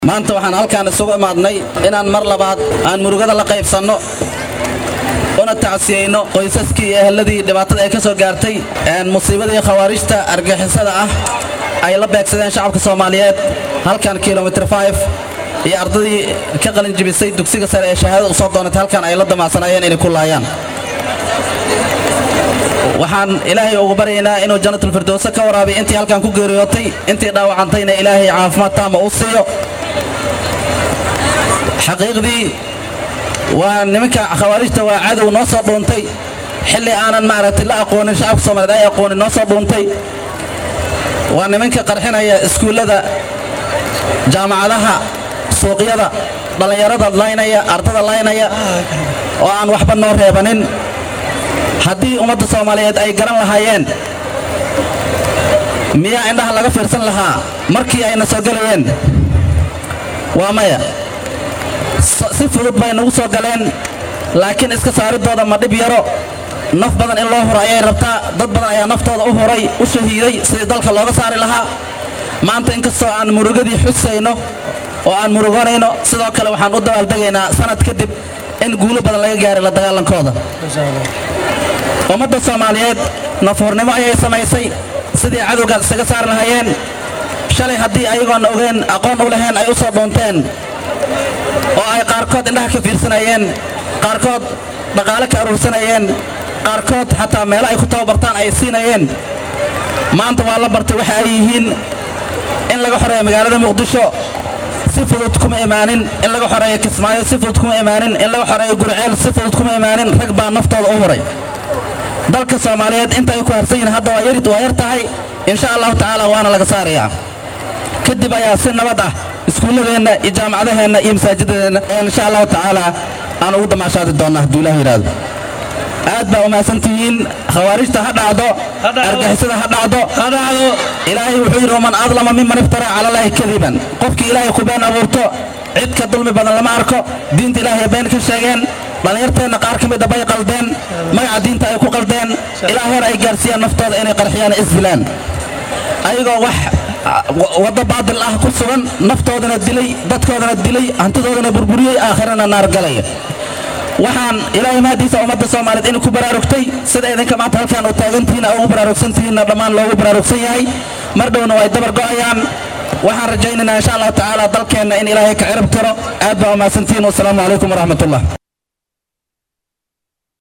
maanta waxaan halkaan isugu imaadnay inaan mar labaad aan murugada la qaybsanno una tacsiyeyno qoysaskii iyo ehelladii dhibaatada ay ka soo gaartay musiibadii khawaarijta argixisada ah ay la beegsadeen shacabka soomaaliyeed halkan kilomitr iyo ardadii ka qalin jibisay dugsiga sare ee shahaadada u soo doonatay halkan ay la damaacsanaayeen inay ku laayaan waxaan ilaahay ugu baryaynaa inuu janatulfirdowse ka waraabiy intii halkan ku geeriyootay intii dhaawacantayna ilaahay caafimaad taama u siiyo xaqiiqdii waa nimanka khawaarijta waa cadow noo soo dhuuntay xilli aanan maaragtay la aqoonin shacabka soomaliyeed ay aqoonin noo soo dhuuntay waa nimanka qarxinaya iskuullada jaamacadaha suuqyada dhallinyarada laynaya ardada laynaya oo aan waxba noo reebanin haddii ummadda soomaaliyeed ay garan lahaayeen miyaa indhaha laga fiirsan lahaa markii ayna soo gelayeen waa maya si fudud bay nagu soo galeen laakiin iska saaridooda ma dhib yaro naf badan in loo huro ayay rabtaa dad badan ayaa naftooda u huray u shahiiday sidii dalka looga saari lahaa maanta inkastoo aan murugadii xusayno oo aan muruganayno sidoo kale waxaan u dabaaldegaynaa sanad kadib in guulo badan laga gaaray la dagaalankooda ummadda soomaaliyeed nafhurnimo ayay samaysay sidii cadowgaas isaga saari lahaayeen shalay haddii ayagoon ogeen aqoon u lahayn ay u soo dhuunteen oo ay qaarkood indhaha ka fiirsanayeen qaarkood dhaqaale ka aruursanayeen qaarkood xataa meelo ay ku tababartaan ay siinayeen maanta waa la bartay waxa ay yihiin in laga xoreeyo magaalada muqdisho si fudud kuma imaanin in laga xoreeyo kismaayo si fudud kuma imaanin in laga xoreeyo gurceel si fudud kuma imaanin rag baa naftooda u huray dalka soomaaliyeed inta ay ku harsan yihiin hadda waa yarid waa yar tahay insha allahu tacaala waana laga saarayaa kadib ayaa si nabad ah iskuulladeenna iyo jaamacadaheenna iyo masaajidadeenna insha allahu tacaala aan ugu damaashaadi doonnaa hadduu ilah yidhaahdo aad baa umahadsantihiin khawaarijta ha dhacdo argixisada ha dhacdo ilaahay wuxuu yidhi waman adlama miman iftaraa cala allaahi kadiban qofkii ilaahay ku been abuurto cid ka dulmi badan lama arko diinta ilaahay been ka sheegeen dhallinyarteenna qaar ka mida bay qaldeen magaca diinta ay ku qaldeen ilaa heer ay gaarsiiyaan naftooda inay qarxiyaan isdilaan ayagoo wax waddo baadil ah ku sugan naftoodana dilay dadkoodana dilay hantidoodana burburiyey aakhirana naar galaya waxaan ilaahay mahadiisa ummadda soomaaliyeed inay ku baraarugtay sida idinka maanta halkaan u taagantihiin a ugu baraarugsantihiinna dhammaan loogu baraarugsan yahay mar dhowna way dabar go'ayaan waxaan rajaynaynaa insha allahu tacaala dalkeenna in ilaahay ka cirib tiro aad baa umahadsantihiin wasalaamu calaykum waraxmatullah